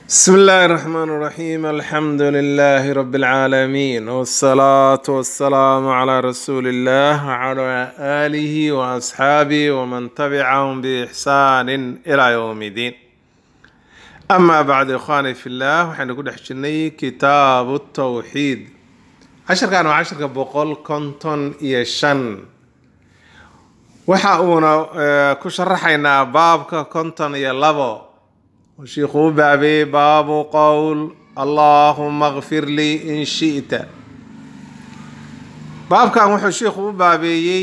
بسم الله الرحمن الرحيم الحمد لله رب العالمين والصلاة والسلام على رسول الله وعلى آله وأصحابه ومن تبعهم بإحسان إلى يوم الدين أما بعد إخواني في الله وحين نقول حجني كتاب التوحيد عشر كانوا عشر بقول كنتن يشن waxa uuna eh, ku sharaxaynaa baabka konton iyo labo oo shiikhu u baabeeyey baabu qowl allaahuma kfir lii in shi'ta baabkan wuxuu shiikhu u baabeeyey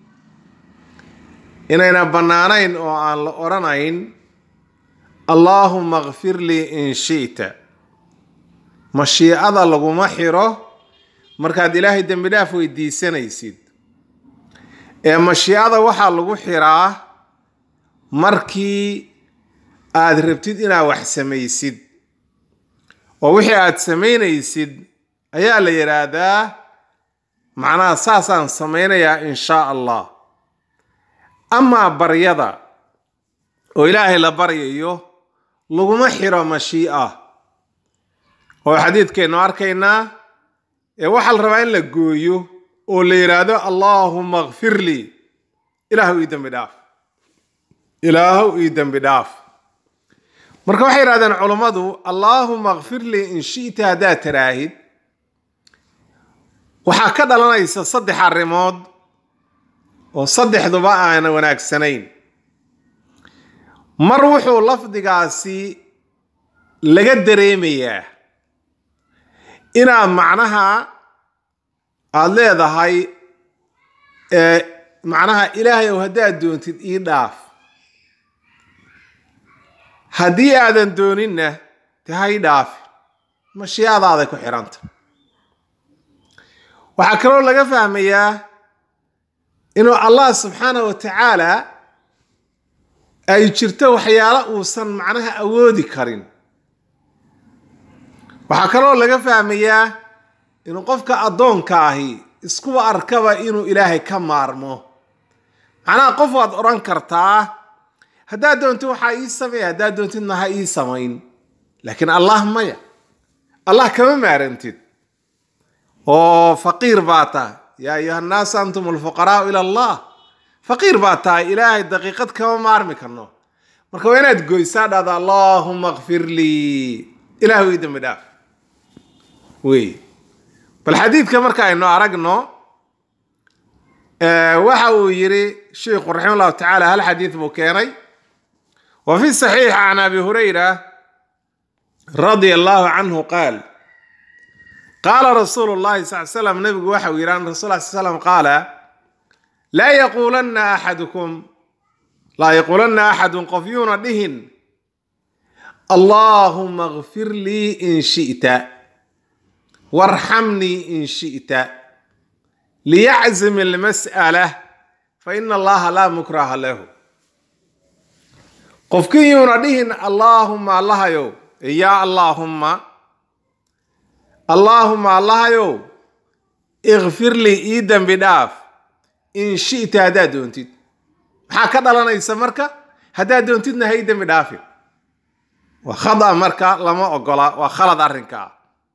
inayna bannaanayn oo aan la odhanayn allaahuma kfir lii in shi'ta mashiicada laguma xiro markaad ilaahay dembi dhaaf weydiisanaysid ee mashiicada waxaa lagu xiraa markii aad rabtid inaad wax samaysid oo wixii aad samaynaysid ayaa la yidhaahdaa macnaha saasaan samaynayaa in shaa allah amaa baryada oo ilaahay la baryayo laguma xiro mashii'a oo xadiidkaynu arkaynaa ee waxaa la rabaa in la gooyo oo la yidhaahdo allaahuma kfir lii ilaahu ii dembi dhaaf ilaahu ii dembi dhaaf marka waxay yidhahdeen culummadu allaahuma kfir lii in shi'ta haddaad taraahid waxaa ka dhalanaysa saddex arrimood oo saddexduba aana wanaagsanayn mar wuxuu lafdigaasi laga dareemayaa inaad macnaha aada leedahay ee macnaha ilaahay ow haddaad doontid ii dhaaf haddii aadan dooninna de ha ii dhaafi mashiicadaaday ku xidhanta waxaa kaloo laga fahmayaa inuu allah subxaana wa tacaala ay jirto waxyaalo uusan macnaha awoodi karin waxaa kaloo laga fahmayaa inuu qofka addoonka ahi iskuba arkaba inuu ilaahay ka maarmo macnaha qof waad odhan kartaa haddaad doontid waxaa ii sameeya haddaad doontidna ha ii samayn laakiin allah maya allah kama maarantid oo faqiir baa tahay yaa ayuha nnaasu antum alfuqaraau ila allah faqiir baa tahay ilaahay daqiiqad kama maarmi karno marka waa inaad goysaa dhahda allaahuma kfir lii ilaahu ii dembi dhaaf wey bal xadiidka marka aynu aragno waxa uu yiri sheikhu raxima llahu tacaala hal xadiid buu keenay wa fi saxiix can abi hurayra radia allahu canhu qaal qaala rasuulu llahi sal slam nabigu waxa uu yidhi an rasul sal slam qaala laa yaquulanna axadukum laa yaquulanna axadun qof yuuna dhihin allaahuma kfir lii in shi'ta warxamnii in shi'ta liyaczim almas'ala fa ina allaha laa mukraha lahu qofkii yuuna dhihin allaahuma allahayow yaa allaahumma allaahuma allahayow ikfir lii ii dembi dhaaf in shi'ta haddaad doontid maxaa ka dhalanaysa marka haddaad doontidna ha ii dembi dhaafin waa khada marka lama ogola waa khalad arrinkaa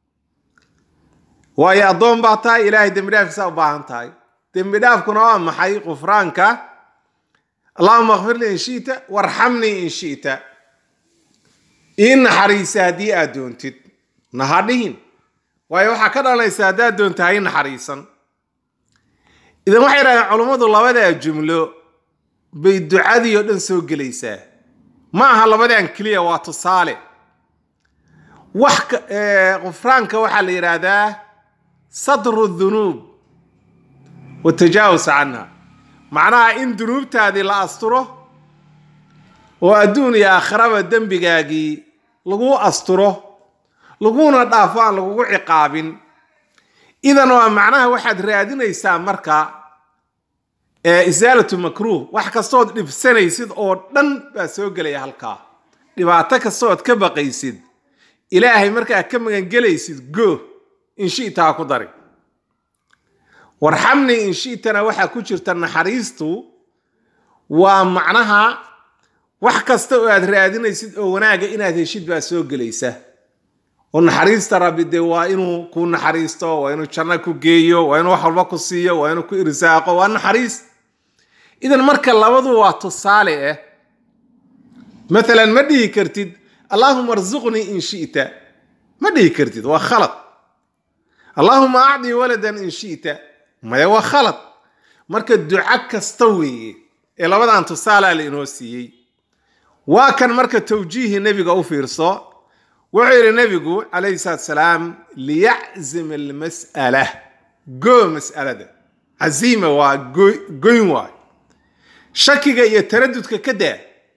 waayo addoon baa tahay ilaahay dembi dhaafkiisa u baahan tahay dembi dhaafkuna waa maxay qufraanka allahuma kfir lii in shi'ta warxamnii in shi'ta ii naxariisa haddii aad doontid naha dhihin waayo waxaa ka dhalanaysa haddaad doonta ha ii naxariisan idan waxay yidhahdeen culummadu labadaa jumlo bay ducadii oo dhan soo gelaysaa ma aha labadan keliya waa tusaale wax qufraanka waxaa la yidhaahdaa satru dunuub watajaawus canha macnaha in dunuubtaadii la asturo oo adduun iyo aakhiraba dembigaagii lagu asturo laguna dhaafo aan lagugu ciqaabin idan waa macnaha waxaad raadinaysaa marka isaalatu makruuh wax kastood dhibsanaysid oo dhan baa soo gelaya halkaa dhibaato kastood ka baqaysid ilaahay markaa ka magangelaysid go in shi'ta ha ku dari warxamni in shi'tana waxaa ku jirta naxariistu waa macnaha wax kasta oo aad raadinaysid oo wanaaga inaad heshid baa soo gelaysa oo naxariista rabbi dee waa inuu ku naxariisto waa inuu janno ku geeyo waa inuu wax walba ku siiyo waa inuu ku irsaaqo waa naxariis idan marka labadu waa tusaale ah maalan ma dhihi kartid allaahuma arzuqnii in shi'ta ma dhihi kartid waa khalad allaahuma acdii waladan in shi'ta maya waa khalad marka duco kasta weeye ee labadan tusaalaa la inoo siiyey waa kan marka tawjiihi nebiga u fiirso wuxuu yidhi nebigu calayhi salaatu salaam liyaczim almas'ala goo mas'alada caziima waa goyn waay shakiga iyo taradudka ka daa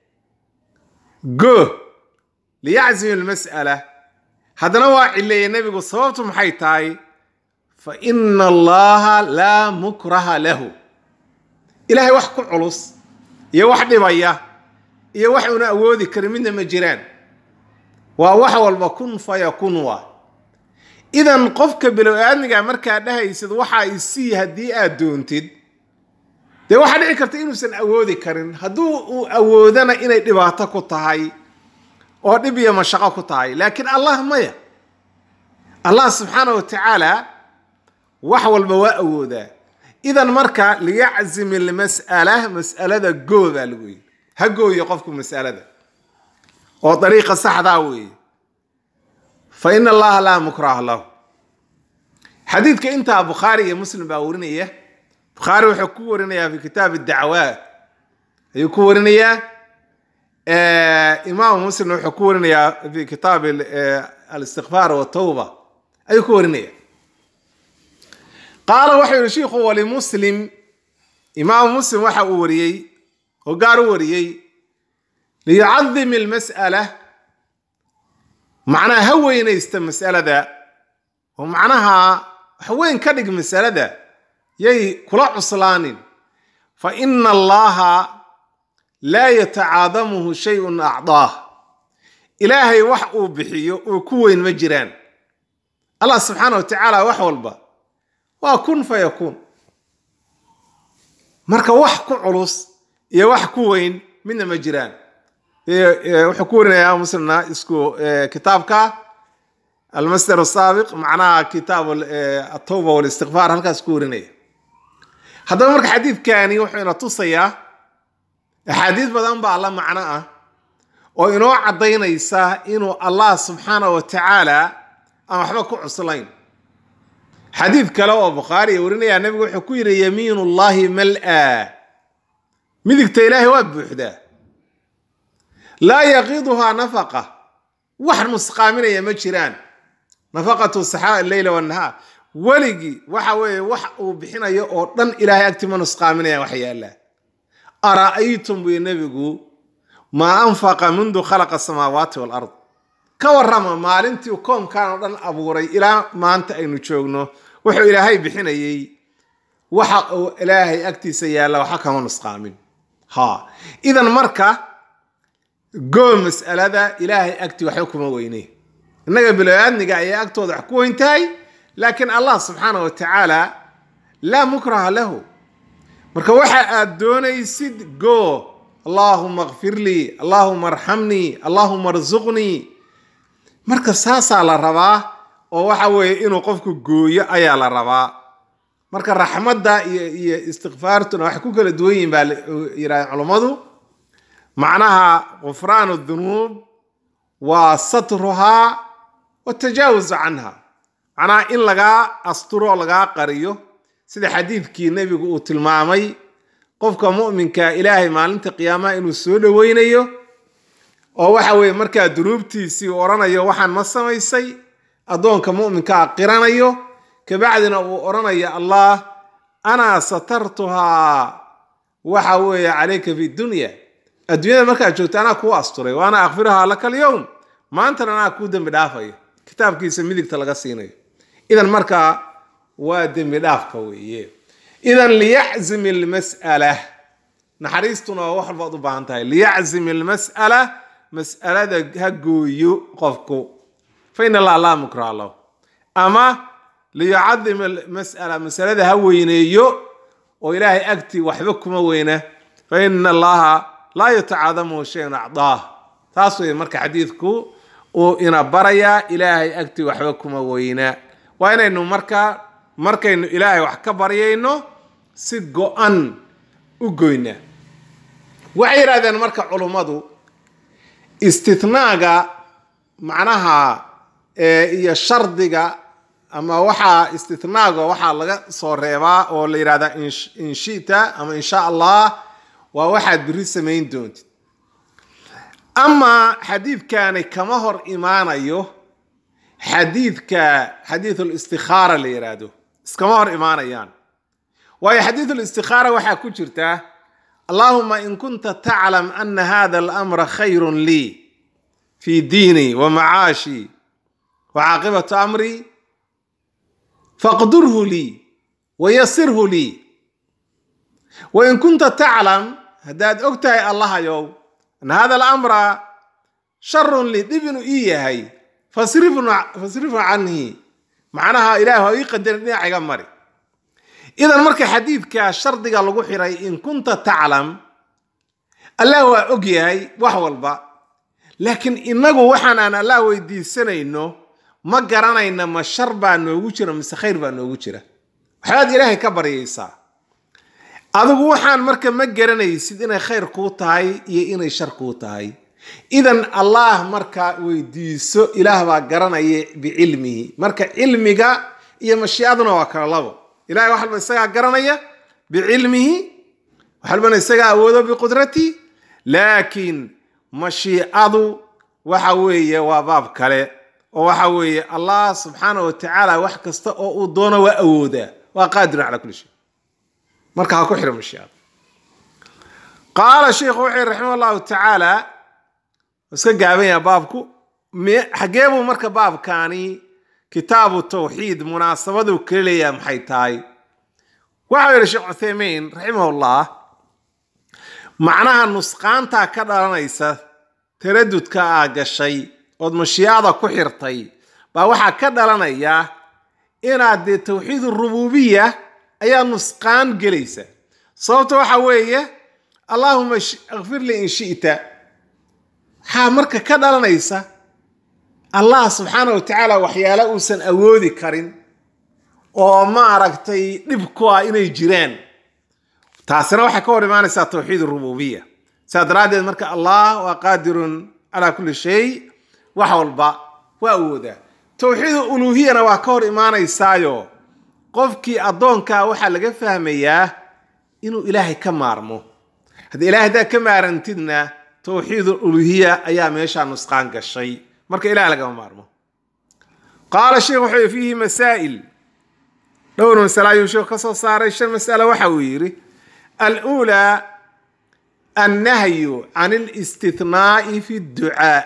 goo liyaczim almas'ala haddana waa cileeye nebigu sababtu maxay tahay fa ina allaha laa mukraha lahu ilaahay wax ku culus iyo wax dhibaya iyo wax una awoodi karin midna ma jiraan waa wax walba kun fayakun waa idan qofka bilow aadmiga markaa dhahaysid waxaa isii haddii aad doontid dee waxaa dhici karta inuusan awoodi karin hadduu uu awoodana inay dhibaato ku tahay oo dhib iyo mashaqo ku tahay laakiin allah maya allah subxaana wa tacaala wax walba waa awoodaa idan marka liyaczim ilmas'ala mas'alada goo baa lagu yidhi ha gooyo qofku mas'alada oo dariiqa saxdaa weeye fa ina allaha laa mukraha lahu xadiidka intaa bukhaari iyo muslim baa warinaya bukhaari wuxuu ku warinayaa fi kitaab dacwaat ayuu ku warinayaa imaamu muslim wuxuu ku warinayaa fi kitaab alistikfaar watawba ayuu ku warinaya qaala wuxuu yihi shiikhu walimuslim imaamu muslim waxa uu wariyey oo gaar u wariyey liyucadim ilmas'ala macnaha ha weynaysta mas'alada oo macnaha wax weyn ka dhig masalada yay kula cuslaanin fa ina allaha laa yatacaadamuhu shayun acdaah ilaahay wax uu bixiyo oo ku weyn ma jiraan allah subxaana wa tacaala wax walba waa kun fa yakuun marka wax ku culus iyo wax ku weyn midna ma jiraan wuxuu ku warinayaa muslimna isku kitaabka almasdar asaabiq macnaha kitaab atawba walistikfaar halkaas ku warinaya haddaba marka xadiidkani wuxuu ina tusayaa axaadiis badan baa la macno ah oo inoo caddaynaysa inuu allah subxaana wa tacaala aan waxba ku cuslayn xadiid kale oo bukhaari warinaya nabigu wuxuu ku yidhi yamiin ullahi mal-a midigta ilaahay waa buuxdaa laa yaqiduhaa nafaqa wax nusqaaminaya ma jiraan nafaqatu saxaa leyla wanahaar weligii waxa weeye wax uu bixinayo oo dhan ilaahay agti ma nusqaaminaya wax yaallaa ara'aytum buy nebigu maa anfaqa mundu khalaqa asamaawaati walard ka warrama maalintii koomkan oo dhan abuuray ilaa maanta aynu joogno wuxuu ilaahay bixinayey waxa uu ilaahay agtiisa yaalla waxa kama nusqaamin ha idan marka goo mas'alada ilaahay agti waxba kuma weyne innaga biloaadniga ayay agtooda wax ku weyn tahay laakiin allah subxaana wa tacaala laa mukraha lahu marka waxa aad doonaysid goo allaahuma kfir lii allaahuma arxamnii allaahuma arsuqnii marka saasaa la rabaa oo waxa weeye inuu qofku gooyo ayaa la rabaa marka raxmadda iyo iyo istikfaartuna waxay ku kala duwan yihin baa yidhahdeen culummadu macnaha gufraanu dunuub waa satruhaa watajaawuzu canha macnaha in lagaa asturo lagaa qariyo sida xadiidkii nebigu uu tilmaamay qofka mu'minka ilaahay maalinta qiyaamaha inuu soo dhoweynayo oo waxa weeye markaa dunuubtiisii uu odhanayo waxaan ma samaysay addoonka mu'minkaa qiranayo kabacdina uu odhanayo allah anaa satartuhaa waxa weeye calayka fi dunya adduunyada markaad joogto anaa kuu asturay wa ana akfiruhaa laka alyowm maantana anaa kuu dembi dhaafayo kitaabkiisa midigta laga siinayo idan markaa waa dembi dhaafka weeye idan liyaczim ilmas'ala naxariistuna waa wax walbaad u baahan tahay liyaczim ilmas'ala mas'alada ha gooyo qofku fa in allah laa mukraha lahu ama liyucadim almas'ala masalada ha weyneeyo oo ilaahay agtii waxba kuma weyna fa ina allaha laa yatacaadamuhu shayun acdaah taas wey marka xadiidku uu ina barayaa ilaahay agtii waxba kuma weynaa waa inaynu marka markaynu ilaahay wax ka baryayno si go-an u goynaa waxay yidhahdeen marka culummadu istinaaga macnaha iyo shardiga ama waxaa istinaaga waxaa laga soo reebaa oo la yidhahdaa inshita ama insha allah waa waxaad biri samayn doontid amaa xadiidkani kama hor imaanayo xadiidka xadiidul istikhaara la yidhaahdo iskama hor imaanayaan waayo xadiidul istikhaara waxaa ku jirta allahuma in kunta taclam ana hada alamra khayrun lii fi diini wa macaashi wa caaqibatu amri faqdurhu lii wayasirhu lii wain kunta taclam haddaad og tahay allahayow ana hada alamra sharun lii dhib inuu ii yahay fasrifhu canii macnaha ilaah waa ii qadarin dhinaciga mari idan marka xadiidka shardiga lagu xiray in kunta taclam allah waa og yahay wax walba laakiin inagu waxaan aan allah weydiisanayno ma garanayna ma shar baa noogu jira mise khayr baa noogu jira waxbaad ilaahay ka baryaysaa adigu waxaan marka ma garanaysid inay khayr kuu tahay iyo inay shar kuu tahay idan allah marka weydiiso ilaah baa garanaya bicilmihi marka cilmiga iyo mashiicaduna waa kala labo ilahay wax walba isagaa garanaya bicilmihi wax walbana isagaa awoodo biqudrati laakiin mashiicadu waxa weeye waa baab kale oo waxa weeye allah subxaana wa tacaala wax kasta oo uu doono waa awoodaa waa qaadirun calaa kulli shay marka ha ku xira mashiicada qaala sheikhu wuxuu yihi raximah allahu tacaala iska gaaban yaha baabku xagee buu marka baabkaani kitaabu tawxiid munaasabaduu kala leeyaha maxay tahay waxau yidhi sheekh cuthaymiin raximahullah macnaha nusqaantaa ka dhalanaysa taradudka aa gashay ood mashiicada ku xirtay baa waxaa ka dhalanaya inaad dee tawxiid urububiya ayaa nusqaan gelaysa sababta waxa weeye allahuma akfir lii in shi'ta waxaa marka ka dhalanaysa allah subxaana wa tacaala waxyaala uusan awoodi karin oo ma aragtay dhib ku ah inay jiraan taasina waxay ka hor imaanaysaa tawxiid rububiya saa daraaddeed marka allah waa qaadirun calaa kulli shay wax walba waa awoodaa tawxiid uluuhiyana waa ka hor imaanaysaayo qofkii addoonkaa waxaa laga fahmayaa inuu ilaahay ka maarmo haddii ilahay haddaad ka maarantidna tawxiid uluhiya ayaa meeshaa nusqaan gashay marka ilaah lagama maarmo qaala sheekh wuxuu yii fiihi masaa'il dhowr masale ayuu sheekhu ka soo saaray shan mas'ale waxa uu yidhi aluulaa annahyu can alistithnaa'i fi dducaa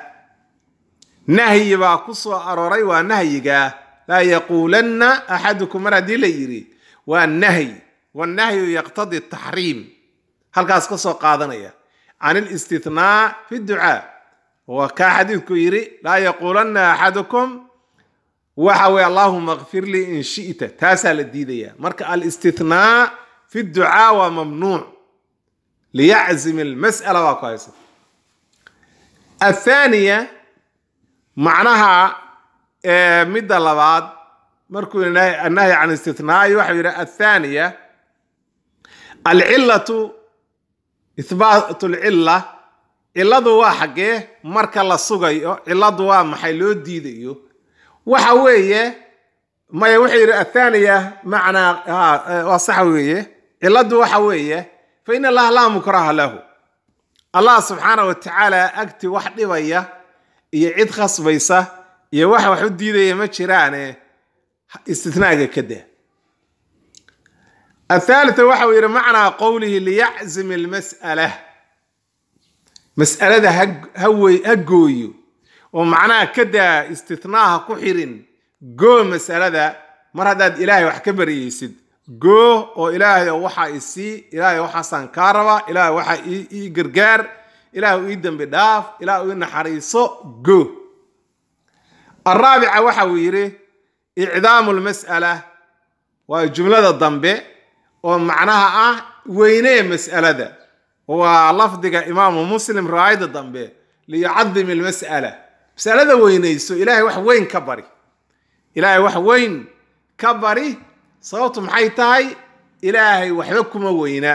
nahyi baa ku soo arooray waa nahyiga laa yaquulanna axadukum mar haddii la yidhi waa nahyi wannahyu yaqtadi taxriim halkaas ka soo qaadanaya can alistithnaa fi dducaa waa kaa xadiidku yidhi laa yaquulanna axadukum waxa weye allahuma kfir lii in shi'ta taasaa la diidaya marka alistithnaa fi dducaa waa mamnuuc liyaczim almas'ala waa ku haysa athaaniya macnaha midda labaad markuu annahyi can istithnaa'i waxau yidhi athaaniya alcillatu ihbaat lcilla cilladu waa xaggee marka la sugayo cilladu waa maxay loo diidayo waxa weeye maya wuxuu yidhi athaaniya macnaa waa sax weeye cilladu waxa weeye fa in allaha laa mukraha lahu allah subxaana wa tacaala agti wax dhibaya iyo cid khasbaysa iyo wax wax u diidaya ma jiraane istinaaga ka daa athaalita waxa uu yidhi macnaa qowlihi liyaczim almas'ala mas'alada hawey ha gooyo oo macnaha ka daa istithnaaha ku xirin goo masalada mar haddaad ilaahay wax ka baryaysid goo oo ilaahay waxaa isii ilaahay waxaasaan kaa rabaa ilaahay waxaa ii gargaar ilaahay ii dembi dhaaf ilaahay ii naxariiso goo araabica waxa uu yidhi icdaamu lmas'ala waa jumlada dambe oo macnaha ah weynee mas'alada waa lafdiga imaamu muslim riwaayada dambe liyucadim ilmas'ala masalada weynayso ilaahay wax weyn ka bari ilaahay wax weyn ka bari sababtu maxay tahay ilaahay waxba kuma weyna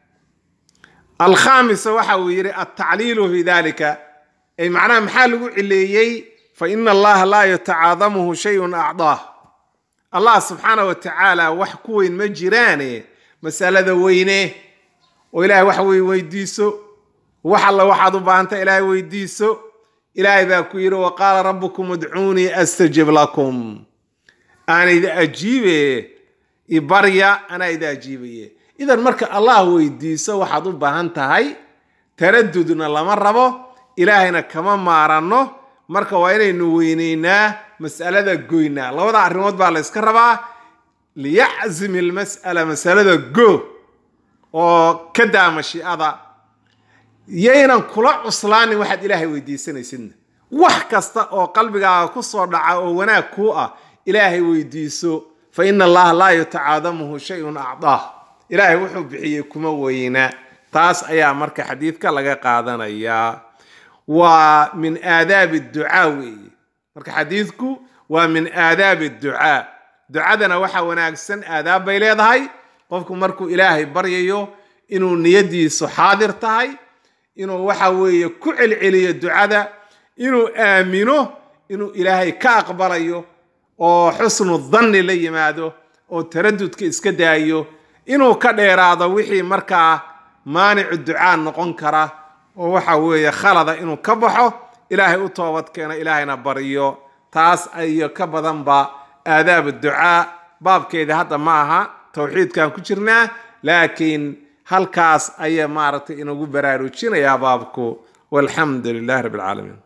alkhaamisa waxa uu yidhi altacliilu fi dalika ay macnaha maxaa lagu cileeyey fa ina allaha laa yatacaadamuhu shayun acdaah allah subxaana wa tacaala wax ku weyn ma jiraane masalada weyne oo ilaahay wax weyn weydiiso wax alla waxaad u baahanta ilaahay weydiiso ilaahay baa ku yidhi wa qaala rabbukum udcuunii astajib lakum aan idi ajiibe ibarya anaa idi ajiibaye idan marka allah weydiiso waxaad u baahan tahay taradudna lama rabo ilaahayna kama maaranno marka waa inaynu weyneynaa mas'alada goynaa labada arrimood baa la yska rabaa liyaczim ilmas'ala masalada go oo ka daa mashiicada yaynan kula cuslaanin waxaad ilaahay weydiisanaysidna wax kasta oo qalbigaaga ku soo dhaca oo wanaag kuu ah ilaahay weydiiso fa ina allaha laa yatacaadamuhu shayun acdaah ilaahay wuxuu bixiyey kuma weyna taas ayaa marka xadiidka laga qaadanayaa waa min aadaabi ducaa weeye marka xadiidku waa min aadaabi ducaa ducadana waxaa wanaagsan aadaab bay leedahay qofku markuu ilaahay baryayo inuu niyadiisu xaadir tahay inuu waxa weeye ku celceliyo ducada inuu aamino inuu ilaahay ka aqbalayo oo xusnu danni la yimaado oo taradudka iska daayo inuu ka dheeraado wixii markaa maanicu ducaa noqon kara oo waxa weeye khalada inuu ka baxo ilaahay u toobad keeno ilaahayna baryo taas iyo ka badanba aadaab ducaa baabkeeda hadda ma aha towxiidkan ku jirnaa laakiin halkaas ayaa maaragtay inagu baraarujinayaa baabku walxamdu lilahi rabbi alcaalamiin